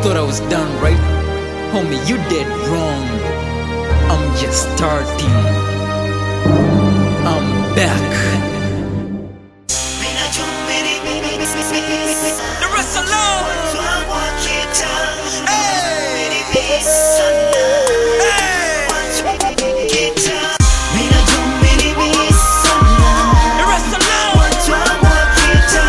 thought I was done, right? Homie, you did wrong. I'm just starting. I'm back. The rest alone. The rest alone.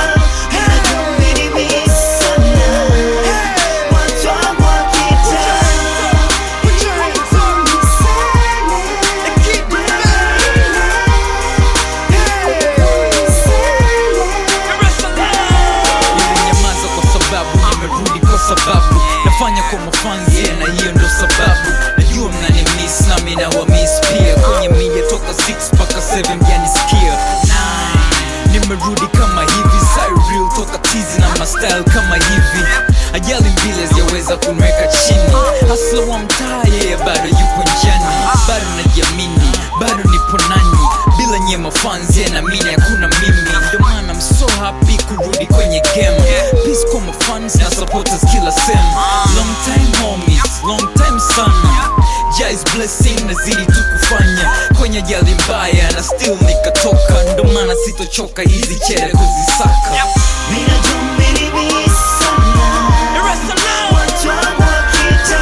Put your hands up. And keep it The rest alone. Nimenyamaza kwa sababu nimerudi kwa sababu nafanya kwa mafanzi yeah, na hiyo ndo sababu najua mnani miss na mi nawa miss pia kwenye media toka 6 mpaka 7 mjanisikia nimerudi kama hivi Cyril toka tizi na mastyle kama hivi ajali mbili zijaweza kunweka chini hasla wa mtaa yeye bado yupo njani bado najiamini bado nipo nani bila nyema fans yeah, na mimi hakuna mimi ndio maana I'm so happy kurudi kwenye game peace kwa mafans na supporters kila sem long time homies long time sana Jai's blessing nazidi tu kufanya kwenye jali mbaya na still nikatoka ndo maana sitochoka hizi chere kuzisaka The rest alone.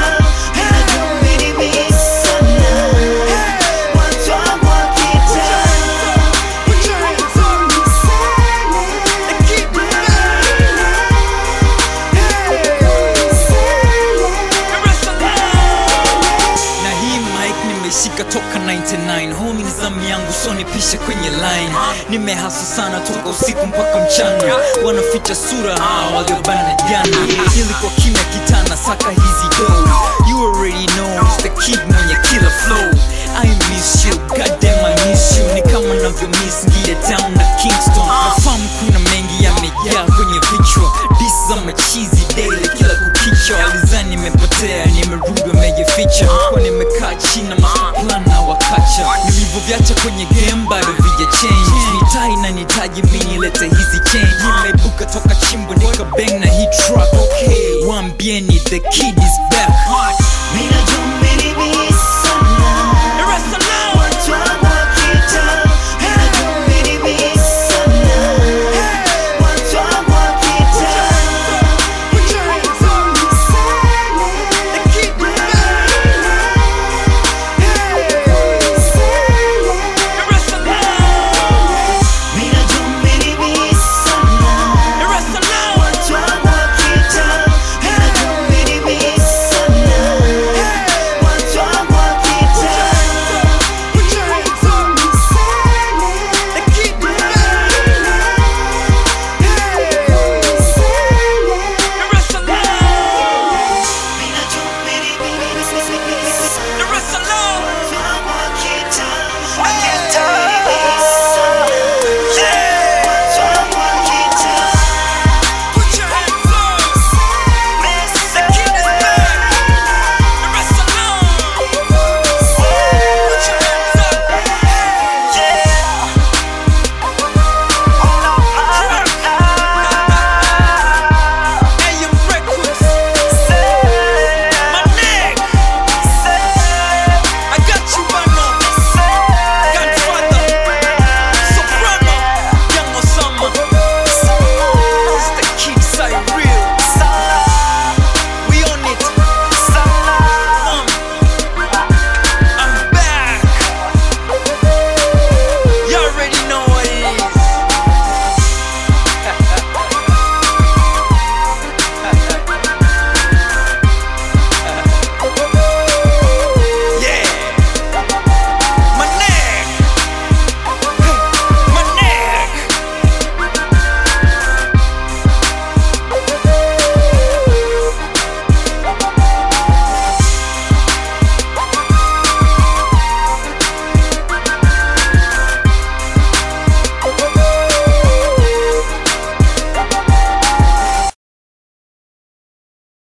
Put your hands up. And keep it The rest alone. na hii mic nimeshika toka 99 homi ni zamu yangu so nipishe kwenye line nimehasa sana toka usiku mpaka mchana wanaficha sura hawa waliobana jana ili kwa kimya kitana saka hizi do you already know it's the kid mwenye killer flow I miss you, goddamn I miss you Ni kama navyo miss Ngide Town na Kingston Nafahamu kuna mengi yamejaa kwenye vichwa Dis za machizi daily kila kukicha Walizani nimepotea, nimerudi wamejificha Kwa nimekaa chini na master plan na wakacha Nilivyoviacha kwenye game bado vija change Mitaa inanihitaji mimi nilete hizi change Nimeibuka toka chimbo nika bang na hii track okay Waambieni the kid